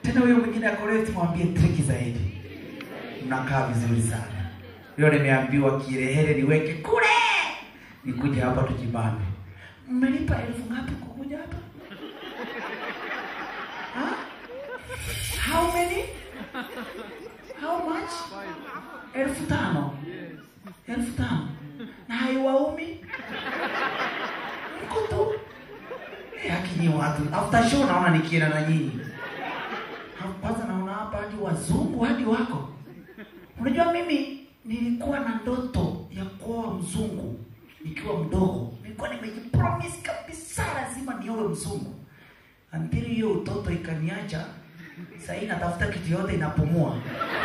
tena huyo mwingine akoreti mwambie triki zaidi mnakaa vizuri sana leo nimeambiwa kirehere niweke kule nikuja hapa tujibambe mmelipa elfu ngapi kukuja hapa Huh? how many how much elfu tano elfu tano na haiwaumi mko tu Eh, lakini watu after show naona nikienda na nyinyi Ha, kwanza naona hapa hadi wazungu hadi wako unajua mimi nilikuwa na ndoto ya kuoa mzungu nikiwa mdogo nilikuwa nimejipromise kabisa lazima niowe mzungu until hiyo utoto ikaniacha sahii natafuta kitu yote inapumua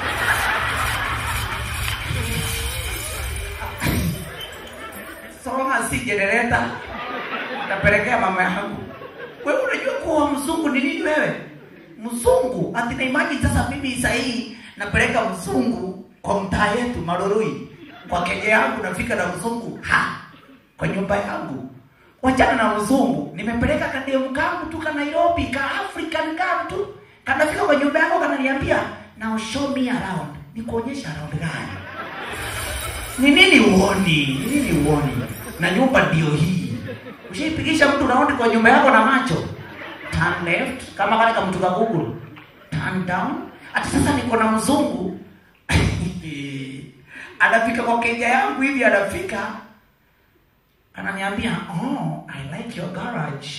soma si jenereta napelekea mama yangu wewe unajua kuwa mzungu ni nini wewe mzungu ati na imagine sasa mimi sahii napeleka mzungu kwa mtaa yetu maroroi kwa keje yangu nafika na mzungu ha kwa nyumba yangu wachana na mzungu nimepeleka kademu kangu tu ka nairobi ka african kangu tu kanafika kwa nyumba yangu kananiambia now show me around nikuonyesha around gani ni nini uoni ni nini uoni na nyumba ndio hii ushaipigisha mtu raundi kwa nyumba yako na macho turn left kama kale kamtu ka google turn down ati sasa niko na mzungu anafika kwa keja yangu hivi anafika ananiambia oh i like your garage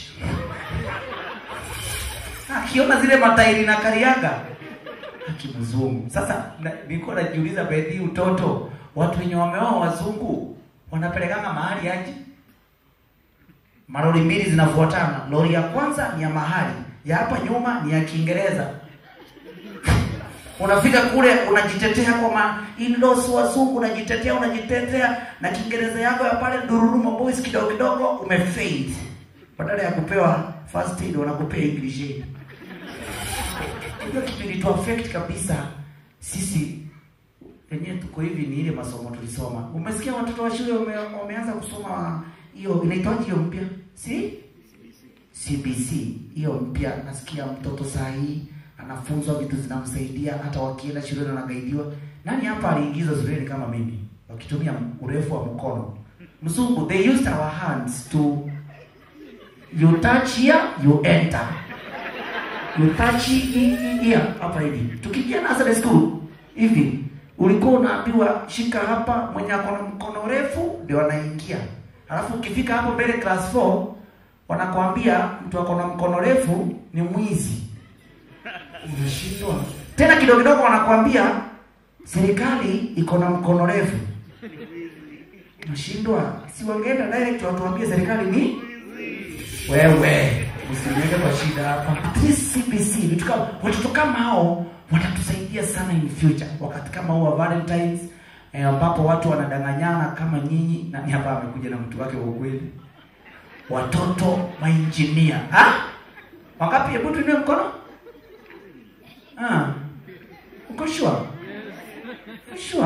akiona zile matairi na kariaga akimzungu sasa na- nilikuwa najiuliza bedhi utoto watu wenye wameoa wazungu wanapelekanga mahali aje malori mbili zinafuatana lori ya kwanza ni ya mahali ya hapa nyuma ni ya kiingereza unafika kule unajitetea kwa ma in-laws wazungu unajitetea unajitetea na kiingereza yako ya pale dururuma boys kidogo kidogo umefail badala ya kupewa first aid wanakupea english aid hiyo kitu ilitu affect kabisa sisi wenyewe tuko hivi ni ile masomo tulisoma umesikia watoto wa shule wame, wameanza kusoma hiyo inaitwaje hiyo mpya si CBC hiyo mpya nasikia mtoto saa hii anafunzwa vitu zinamsaidia hata wakienda shuleni wanagaidiwa nani hapa aliingizwa shuleni kama mimi wakitumia urefu wa mkono mzungu they used our hands to you touch here you enter you touch here hapa hivi tukiingia nursery school hivi ulikuwa unaambiwa shika hapa mwenye ako na mkono refu ndio anaingia alafu ukifika hapo mbele class 4 wanakwambia mtu ako na mkono refu ni mwizi unashindwa tena kidogo kidogo wanakwambia serikali iko na mkono refu unashindwa si wangeenda direct watuambie serikali ni wewe usiniweke kwa shida hapa At least CBC vitu kama watoto kama hao watatusaidia sana in future wakati kama huu wa Valentines eh, ambapo watu wanadanganyana kama nyinyi nani hapa amekuja na mtu wake wa ukweli watoto mainjinia ha wangapi hebu tuinue mkono ah uko sure sure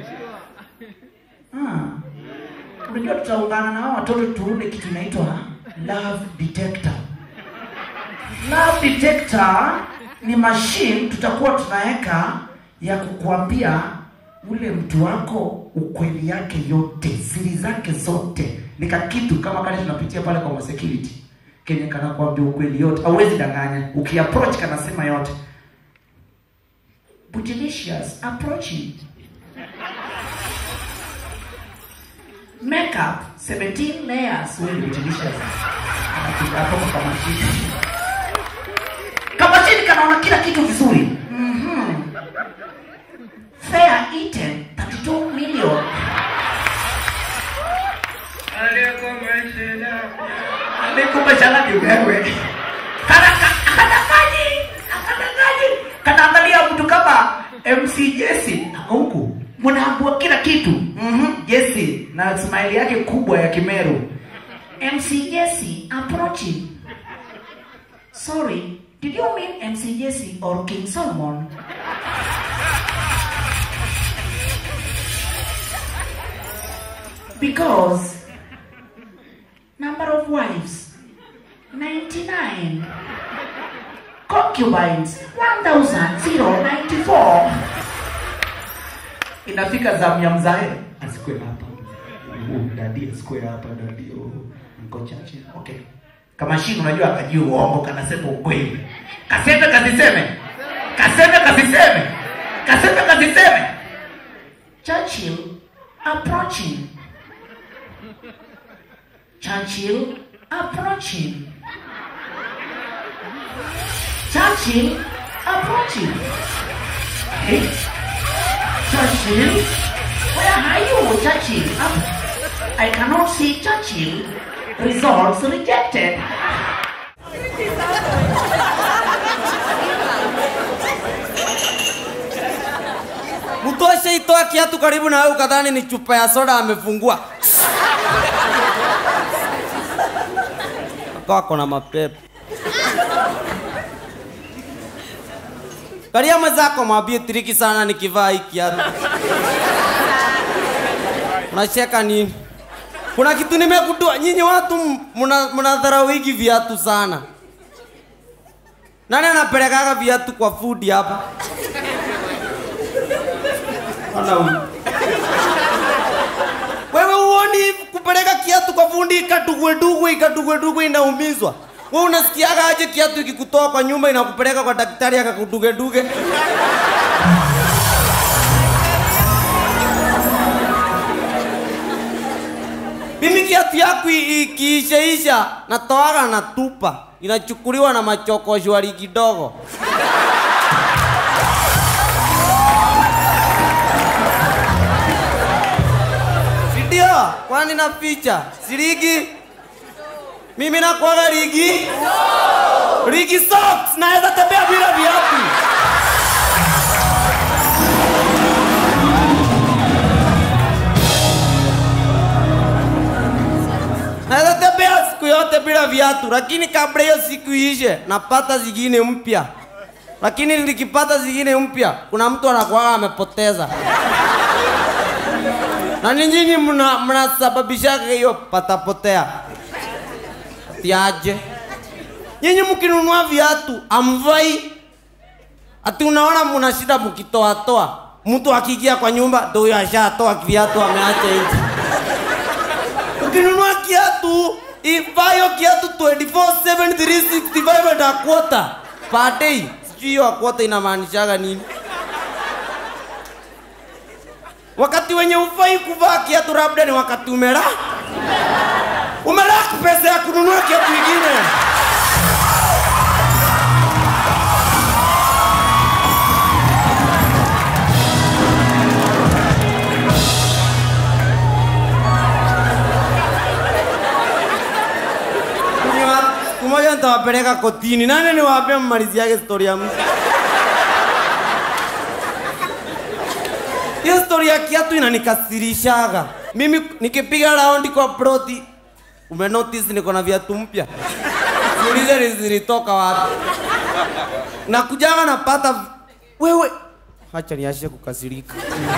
ah unajua tutaungana na hao watoto tuunde kitu inaitwa love detector love detector ni machine tutakuwa tunaweka ya kukuambia ule mtu wako ukweli yake yote siri zake zote ni kakitu kama kale tunapitia pale kwa security kenye kanakwambia ukweli yote hauwezi danganya ukiapproach kanasema yote Bootylicious approaching makeup 17 layers wewe ni Bootylicious anapiga hapo kwa mashine kama chini kanaona kila kitu vizuri mhm fair eaten 32 million Nikupe chala ni wewe. Kana kadangani, kadangani. Kanaangalia mtu kama MC Jesse ako huku. Mnaambua kila kitu. Mhm, Jesse na smile yake kubwa ya Kimeru. MC Jesse approaching. Sorry, did you mean MC Jesse or King Solomon? Because number of wives 99 Ko- concubines 1094 inafika zamu ya mzae asikwe hapa Uh, dadi asikwe hapa dadi oh, niko chache okay kama shini unajua akajua uongo kanasema ukweli kaseme kasiseme kaseme kasiseme kaseme kasiseme Churchill approaching Churchill approaching Churchill approaching Hey, Churchill, where are you, Churchill? Um, I cannot see Churchill. Results rejected. mtu ashaitoa kiatu karibu na wewe ukadhani ni chupa ya soda amefungua akawa kona mapepo karia mwenzako mwambie tiriki sana nikivaa hii kiatu unacheka nini kuna kitu nimegundua nyinyi watu mna- mnadharau hiki viatu sana nani anapelekaga viatu kwa food hapa Ona huyu. Wewe uoni kupeleka kiatu kwa fundi ikatugwe dugwe ikatugwe dugwe inaumizwa. Wewe unasikiaga aje kiatu ikikutoa kwa nyumba inakupeleka kwa daktari akakuduge duge? Mimi kiatu yaku i- ikiishaisha natoaga na tupa, inachukuliwa na machokoshwari kidogo. Ndio, kwani na picha si ligi? Mimi nakwaga ligi ligi socks, naweza tembea bila viatu. Naweza tembea siku yote bila viatu, lakini kabla hiyo siku iishe napata zingine mpya. Lakini nikipata zingine mpya, kuna mtu anakuwa amepoteza na ni nyinyi mna mnasababishaga hiyo patapotea tiaje nyinyi mkinunua viatu amvai ati unaona mna shida mkitoatoa mtu akiingia kwa nyumba ndo huyo ashatoa viatu ameacha nje ukinunua kiatu ivayo kiatu 24/7 365 and a quarter per day sijui hiyo a quarter inamaanishaga nini wakati wenye ufai kuvaa kiatu labda ni wakati umela umelaki pesa ya kununua kiatu ingine Ninyi wa- siku moja nitawapeleka kotini nani niwaambia mmaliziage stori ya mtu hiyo stori ya kiatu inanikasirishaga mimi nikipiga raundi kwa proti umenotice niko na viatu mpya siulize ni zilitoka wapi nakujaga napata wewe hacha niashe kukasirika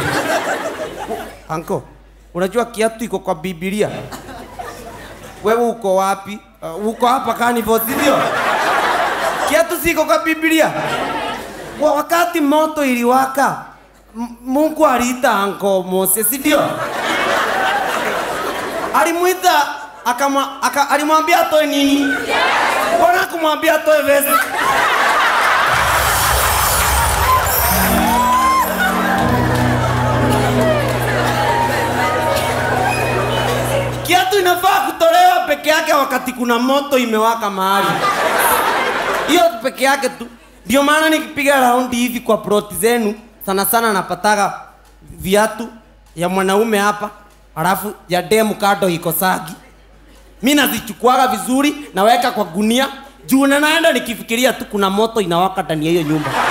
anko unajua kiatu iko kwa bibilia wewe uko wapi uh, uko hapa kanivo sindio kiatu siko kwa bibilia Wa- wakati moto iliwaka M- mungu aliita anko mose sindio alimwita akama, aka, alimwambia atoe nini mbona kumwambia atoe vesi kiatu inafaa kutolewa peke yake wakati kuna moto imewaka mahali hiyo peke yake tu ndio maana nikipiga raundi hivi kwa ploti zenu sana sana napataga viatu ya mwanaume hapa alafu ya demu kado iko sagi mi nazichukuaga vizuri naweka kwa gunia juu na naenda nikifikiria tu kuna moto inawaka ndani ya hiyo nyumba